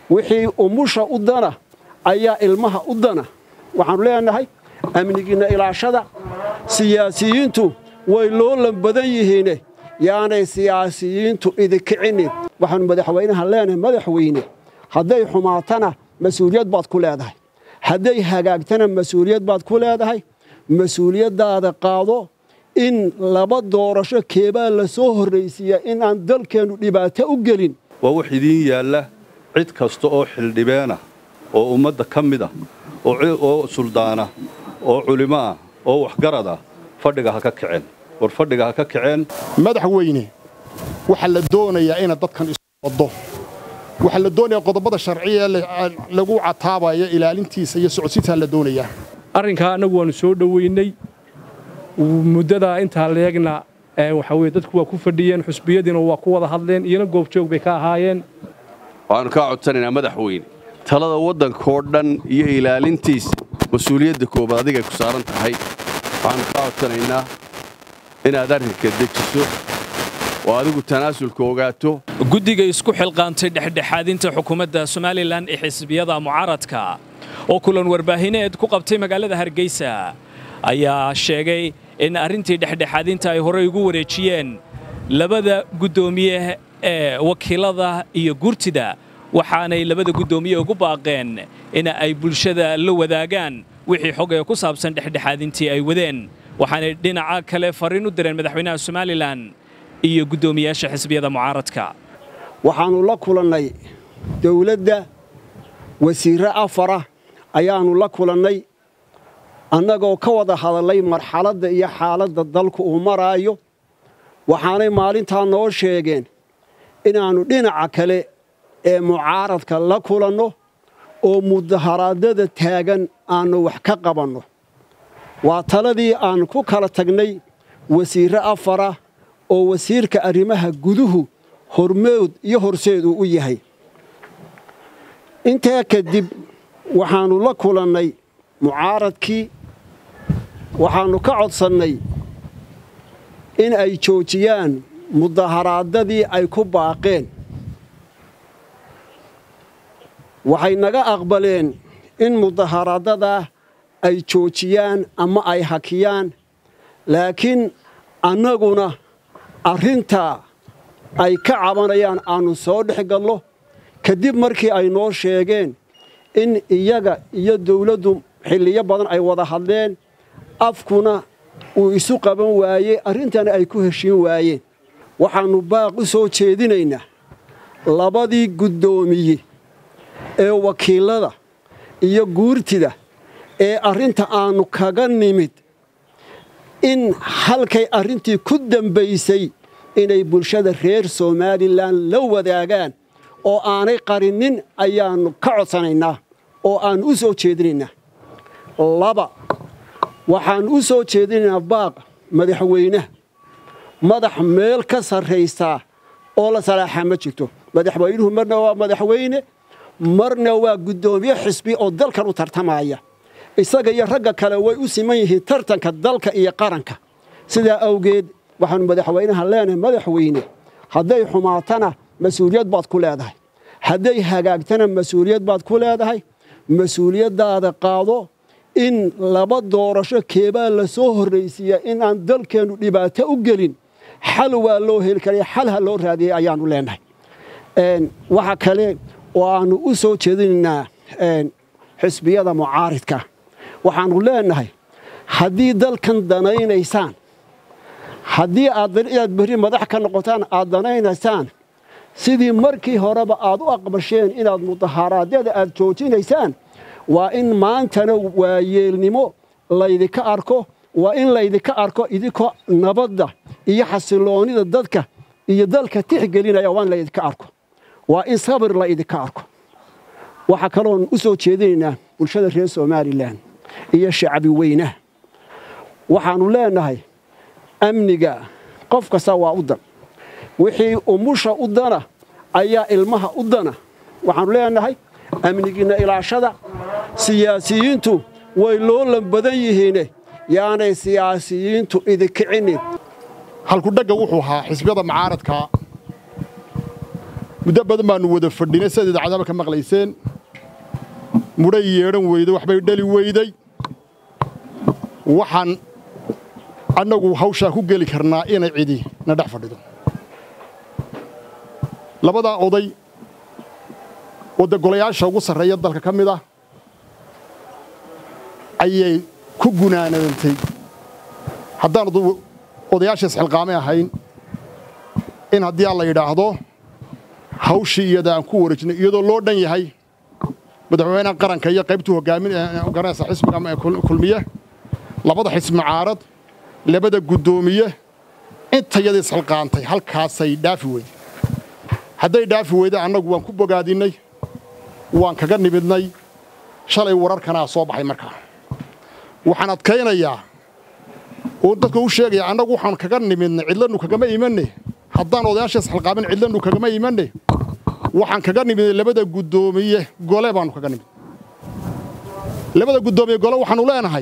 wixii umusha u dana ayaa ilmaha u dana waxaannu leenahay amnigiinna ilaashada siyaasiyiintu way loolan badan yihiine yaanay siyaasiyiintu idikicinin waxaannu madaxweynaha leenahay madaxweyne hadday xumaatana mas-uuliyad baad ku leedahay hadday hagaagtana mas-uuliyad baad ku leedahay mas-uuliyaddaada qaado in laba doorasho keebaa la soo horraysiiya in aan dalkeennu dhibaato u gelin waa wax idiin yaalla cid kasta oo xildhibeena oo ummadda ka mid ah oo suldaana oo culimo ah oo waxgarad ah fadhiga ha ka kaceen war fadhiga ha ka kaceen madaxweyne waxaa la doonayaa inaad dadkan isu waddo waxaa la doonayaa qodobada sharciya ee lagu cataabaya ilaalintiisa iyo socodsiintaa la doonayaa arrinkaa annagu waannu soo dhoweynay muddadaa intaa leegna waxa weye dadku waa ku fadhiyeen xusbiyadiina waa ku wada hadleen iyona goobjoog bay ka ahaayeen waxaannu kaa codsanaynaa madaxweyne talada waddankoo dhan iyo ilaalintiisa mas-uuliyadda koobaad adigay ku saaran tahay waxaannu kaa codsanaynaa inaad arrinka dejiso oo adigu tanaasulka ogaato guddiga isku xilqaantay dhexdhexaadinta xukuumadda somalilan ee xisbiyada mucaaradka oo kulan warbaahineed ku qabtay magaalada hargeysa ayaa sheegay in arrintii dhexdhexaadinta ay horey ugu wareejiyeen labada guddoomiye ee wakiilada iyo gurtida waxaanay labada guddoomiye ugu baaqeen in ay bulshada la wadaagaan wixii xog ee ku saabsan dhexdhexaadintii ay wadeen waxaanay dhinaca kale farriin u direen madaxweynaha somalilan iyo guddoomiyaasha xisbiyada mucaaradka waxaannu la kulannay dawladda wasiirre afara ayaannu la kulannay annagoo ka wada hadallay marxaladda iyo xaaladda dalku uu maraayo waxaanay maalintaa noo sheegeen inaannu dhinaca kale ee mucaaradka la kulanno oo mudaharaadada taagan aannu wax ka qabanno waa taladii aan ku kala tagnay wasiirre afara oo wasiirka arrimaha guduhu hormood iyo horseed uu u yahay intaa kadib waxaannu la kulannay mucaaradkii waxaannu ka codsannay in ay joojiyaan mudaharaadadii ay ku baaqeen waxay naga aqbaleen in mudaharaadadaa ay joojiyaan ama ay hakiyaan laakiin annaguna arrintaa ay ka cabanayaan aannu soo dhex gallo kadib markii ay noo sheegeen in iyaga iyo dawladdu xilliyo badan ay wada hadleen afkuna uu isu qaban waayey arrintana ay ku heshiin waayeen waxaannu baaq u soo jeedinaynaa labadii guddoomiye ee wakiilada iyo guurtida ee arrinta aannu kaga nimid in halkay arrintii ku dambaysay inay bulshada reer somalilan la wadaagaan oo aanay qarinin ayaannu ka codsanaynaa oo aannu u soo jeedinaynaa laba waxaannu u soo jeedinaynaa baaq madaxweynaha madax meel ka sarraysaa oo la salaaxaa ma jirto madaxweynuhu marna waa madaxweyne marna waa guddoomiye xisbi oo dalkan u tartamaya isaga iyo ragga kale way u siman yihiin tartanka dalka iyo qaranka sidaa awgeed waxaannu madaxweynaha leenahay madaxweyne hadday xumaatana mas-uuliyad baad ku leedahay hadday hagaagtana mas-uuliyad baad ku leedahay mas-uuliyaddaada qaado in laba doorasho keebaa la soo horraysiiya in aan dalkeennu dhibaato u gelin xal waa loo heli karaya xal ha loo raadiyey ayaannu leenahay waxa kale oo aannu u soo jeedinaynaa xisbiyada mucaaridka waxaannu leenahay haddii dalkan danaynaysaan haddii aad inaad berri madax ka noqotaan aad danaynaysaan sidii markii horeba aad u aqbasheen inaad mudaharaadyada aad joojinaysaan waa in maantana waayeelnimo laydinka arko waa in laydinka arko idinkoo nabadda iyo xasiloonnida dadka iyo dalka tixgelinaya waa in laydinka arko waa in sabir la idinka arko waxaa kaloon u soo jeedinaynaa bulshada reer somalilan iyo shacbi weynaha waxaannu leenahay amniga qof kasta waa u dan wixii umusha u dana ayaa ilmaha u dana waxaannu leenahay amnigiinna ilaashada siyaasiyiintu way loolan badan yihiine yaanay siyaasiyiintu idikicinin halkudhagga wuxuu ahaa xisbiyada mucaaradka muddo badan baannu wada fadhinay sidaad idaacadaaba ka maqlayseen mudhay yeedhan weyday waxbay dhali weyday waxaan annagu hawshaa ku geli karnaa inay cidi na dhex fadhido labadaa oday wadda golayaasha ugu sarreeya dalka ka mid ah ayay ku gunaanadantay haddaan odayaasha isxilqaamay ahayn in haddii aan la yidhaahdo hawshii iyada aan ku wareejinay iyadoo loo dhan yahay madaxweynaha qaranka iyo qaybtuu hogaaminaysa xisbiga kulmiye labada xisbi mucaarad labada guddoomiye intayada isxilqaantay halkaasay dhaafi weyday hadday dhaafi weyday annagu waan ku bogaadinnay waan kaga nimidnay shalay wararkanaa soo baxay markaa waxaan adkaynayaa oo dadka u sheegaya annagu waxaan kaga nimidnay cidlannu kagama imanne haddaan odayaasha isxilqaamin cidlannu kagama imanne waxaan kaga nimidnay labada guddoomiye gole baannu kaga nimid labada guddoomiye gole waxaannu leenahay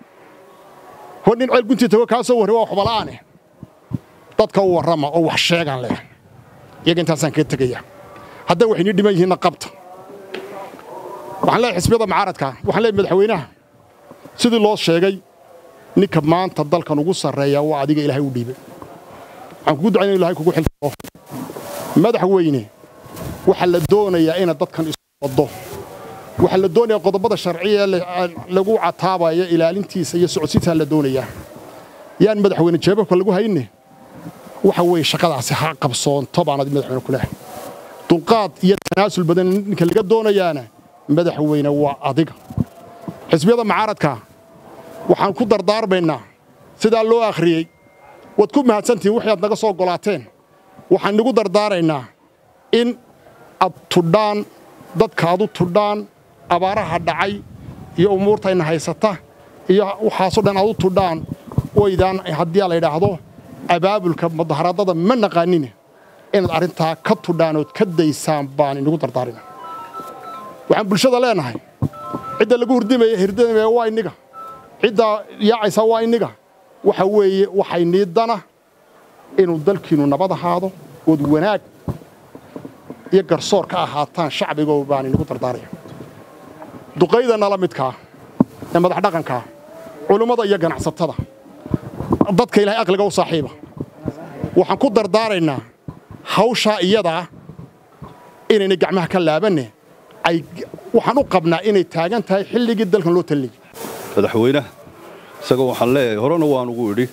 hor nin ceel guntii tago kaa soo warri waa waxbala'aane dadka u warrama oo wax sheegaan leh iyaga intaasaan kaga tegaya hadday waxaynii dhiman yihiinna qabta waxaan leeyahay xisbiyada mucaaradka waxaan leeyahay madaxweynaha sidii loo sheegay ninka maanta dalkan ugu sarreeya waa adiga ilaahay u dhiibay waxaan kugu ducayn ilahay kugu xilsao madaxweyne waxaa la doonayaa inaad dadkan isu waddo waxaa la doonayaa qodobada sharciya lagu cataabayo ilaalintiisa iyo socodsiintaa la doonayaa yaan madaxweyne jeebabka lagu hayne waxa weeye shaqadaasi ha qabsoonto baan adi madaxweyne ku lehay dulqaad iyo tanaasul badan ninka laga doonayaana madaxweyne waa adiga xisbiyada mucaaradka waxaan ku dardaarmaynaa sidaa loo akhriyey waad ku mahadsantihiin wixii aad naga soo golaateen waxaan nigu dardaaraynaa in ad tudhaan dadka adu tudhaan abaaraha dhacay iyo umuurtayna haysata iyo waxaasoo dhan adu tudhaan waydaan haddii la yidhaahdo abaabulka mudaharaadada ma naqaanine inaad arrintaa ka tudhaan ood ka daysaan baan inigu dardaarina waxaan bulshada leenahay cidda lagu hurdimaya hirdimaya waa inniga cidda yaacaysa waa inniga waxa weeye waxay niidana inuu dalkiinnu nabad ahaado ood wanaag iyo garsoor ka ahaataan shacbigo baan inigu dardaaraya duqayda nala midkaa ee madax dhaqankaa culummada iyo ganacsatada dadka ilahay aqliga u saaxiiba waxaan ku dardaaraynaa hawshaa iyadaa inaynay gacmaha ka laabanne ay waxaan u qabnaa inay taagan tahay xilligii dalkan loo taliyey madaxweynaha isagoo waxaan leeyahay horena waan ugu idhi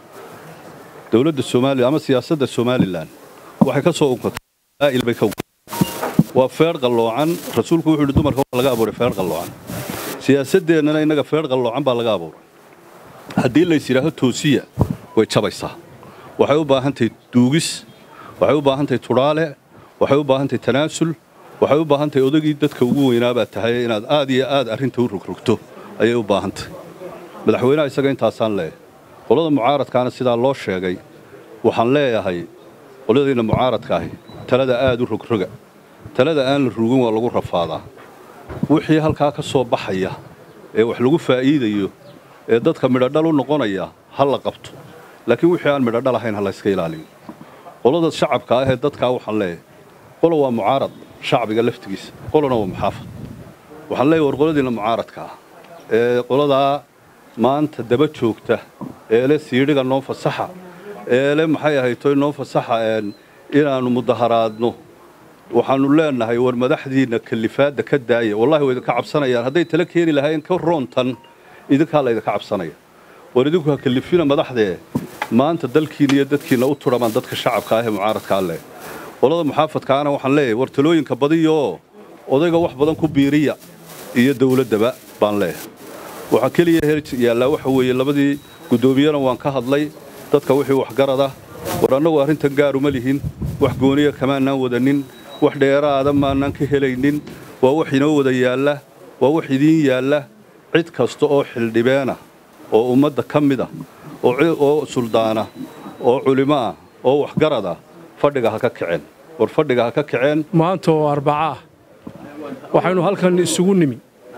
dowladda soomaaliya ama siyaasadda somalilan waxay ka soo unkatay bay ka waa feer qalloocan rasuulku wuxuu yidhi dumarka waa laga abuuray feer qalloocan siyaasaddeennana innaga feer qalloocan baa laga abuuray haddii lays yidhaaho toosiya way jabaysaa waxay u baahan tahay duugis waxay u baahan tahay tudhaale waxay u baahan tahay tanaasul waxay u baahan tahay odagii dadka ugu weynaabaad tahay inaad aad iyo aad arrinta u rogrogto ayay u baahan tahay madaxweynaha isaga intaasaan leeyahay qolada mucaaradkaana sidaa loo sheegay waxaan leeyahay qoladayna mucaaradka ahi talada aad u rogroga talada aan la rugin waa lagu rafaadaa wixii halkaa ka soo baxaya ee wax lagu faa'iidayo ee dadka midhodhal u noqonaya ha la qabto laakiin wixii aan midhodhal ahayn ha layska ilaaliyo qolada shacabka ah ee dadkaa waxaan leeyahay qola waa mucaarad shacbiga laftigiisa qolana waa muxaafad waxaan leeyahay war qoladiinna mucaaradka ah ee qoladaa maanta daba joogta ee le siidhiga noo fasaxa ee le maxay ahaytoy noo fasaxa inaannu mudaharaadno waxaannu leenahay war madaxdiinna kalifaadda ka daaya wallahi way idinka cabsanayaan hadday tala keeni lahaayeen ka roontan idinkaa laydinka cabsanaya war idinku ha kalifina madaxdee maanta dalkiinna iyo dadkiinna u tudhamaan dadka shacabka ah ee mucaaradkaa leh qolada muxaafadkaana waxaan leeyahay war talooyinka badiyaoo odayga wax badan ku biiriya iyo dawladdaba baan leeyahay waxaa keliya hel yaallaa waxa weeye labadii guddoomiyana waan ka hadlay dadka wixii waxgarada war annagu arrintan gaaruma lihin wax gooniya kamaanaan wadanin wax dheeraada maanaan ka helaynin waa wax inoo wada yaalla waa wax idiin yaalla cid kasta oo xildhibeena oo ummadda ka mid ah oo suldaana oo culimo ah oo waxgarad ah fadhiga ha ka kaceen war fadhiga ha ka kaceen maanta oo arbaca ah waxaynu halkan isugu nimi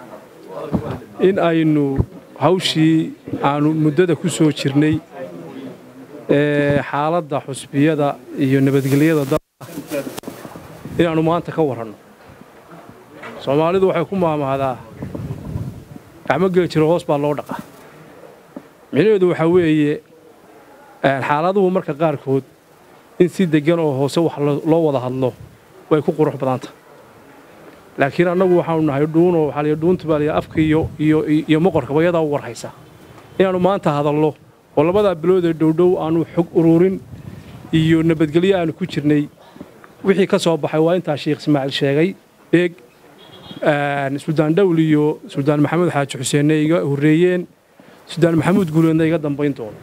in aynu hawshii aanu muddada ku soo jirnay ee xaaladda xusbiyada iyo nabadgelyada dalka inaannu maanta ka warranno soomaalidu waxay ku maamahdaa gacmo geli jiro hoos baa loo dhaqa micnaheedu waxaa weeye xaaladuhu marka qaarkood in si deggan oo hoose wax loo wada hadlo way ku qurux badanta laakiin annagu waxaanu nahay dhuunoo waxaa liya dhuunta baa liya afka iyo iyo iyo moqorkaba iyadaa u warhaysa inaannu maanta hadallo oo labadaa bilood ee dhowdhow aannu xog ururin iyo nabadgelyo aannu ku jirnay wixii ka soo baxay waa intaa sheekh ismaaciil sheegay eeg suldaan dhawl iyo suldaan maxamed xaaji xuseenna iga horreeyeen suldaan maxamuud guuleedna iga dambayn doono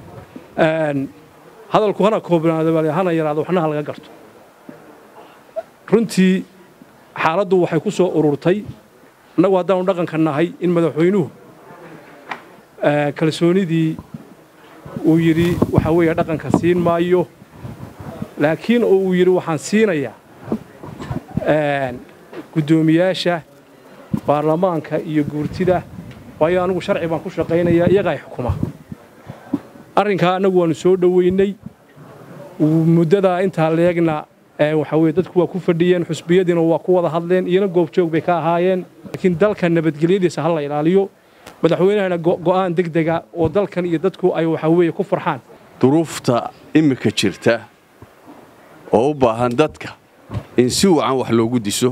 hadalku hana koobnaado baa hana yaraado waxna ha laga garto runtii xaaladdu waxay ku soo ururtay annagu haddaanu dhaqanka nahay in madaxweynuhu kalsoonidii uu yidhi waxaa weeye dhaqanka siin maayo laakiin oo uu yidhi waxaan siinayaa guddoomiyaasha baarlamaanka iyo guurtida waayo anigu sharci baan ku shaqaynayaa iyagaa xukuma arrinkaa annagu waannu soo dhoweynay muddadaa intaa leegna waxaa weye dadku waa ku fadhiyeen xusbiyadiina waa ku wada hadleen iyana goobjoog bay ka ahaayeen laakiin dalka nabadgelyadiisa ha la ilaaliyo madaxweynahana go'aan degdega oo dalkan iyo dadku ay waxaa weeye ku farxaan duruufta immika jirta oo u baahan dadka in si wacan wax loogu diso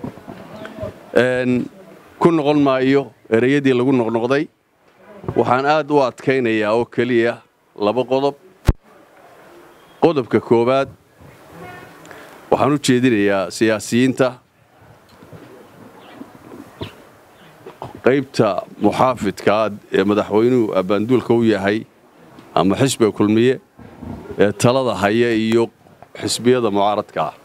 ku noqon maayo ereyadii lagu noqnoqday waxaan aad u adkaynayaa oo keliya laba qodob qodobka koowaad waxaan u jeedinayaa siyaasiyiinta qaybta muxaafidkaa ee madaxweynuhu abbaanduulka u yahay ama xisbiga kulmiye ee talada haya iyo xisbiyada mucaaradka ah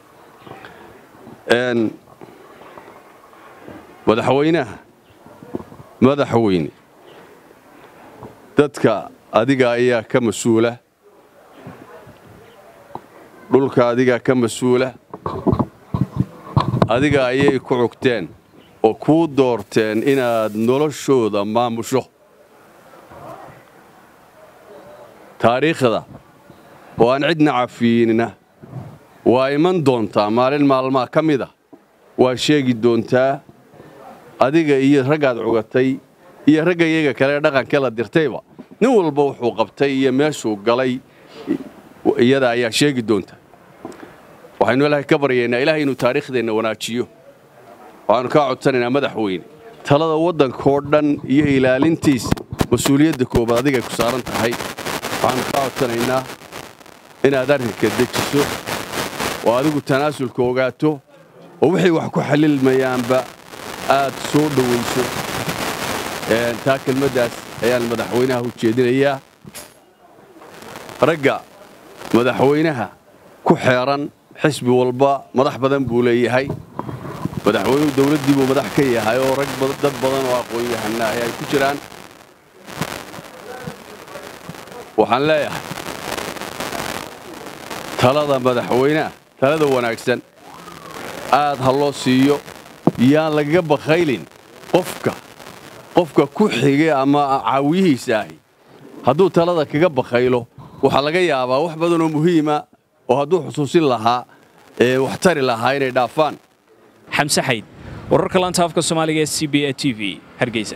madaxweynaha madaxweyne dadka adiga ayaa ka mas-uula dhulka adigaa ka mas-uula adiga ayay ku cugteen oo kuu doorteen inaad noloshooda maamusho taariikhda oo aan cidna cafiinina waa iman doontaa maalin maalmaha ka mid a waa sheegi doontaa adiga iyo raggaad cugatay iyo ragga iyaga kale dhaqanka la dirtayba nin walba wuxuu qabtay iyo meeshuu galay iyada ayaa sheegi doonta waxaynu ilaahay ka baryaynaa ilaahay inuu taariikhdeenna wanaajiyo waxaannu kaa codsanaynaa madaxweyne talada waddankoo dhan iyo ilaalintiisa mas-uuliyadda koobaad adigay ku saaran tahay waxaannu kaa codsanaynaa inaad arrinka dejiso oo adigu tanaasulka ogaato oo wixii wax ku xallilmayaanba aad soo dhowayso taa kelmaddaas ayaan madaxweynaha u jeedinayaa ragga madaxweynaha ku xeeran xisbi walba madax badan buu leeyahay madaxweynuhu dawladdii buu madax ka yahay oo rag dad badan oo aqoon-yahanaahi ay ku jiraan waxaan leeyahay talada madaxweynaha talada wanaagsan aad ha loo siiyo yaan lagaga bakhaylin qofka qofka ku xige ama caawiyihiisa ahi hadduu talada kaga bakhaylo waxaa laga yaabaa wax badan oo muhiima oo hadduu xusuusin lahaa ee wax tari lahaa inay dhaafaan xamse xayd wararka laanta afka soomaaliga ee c b a t v hargeysa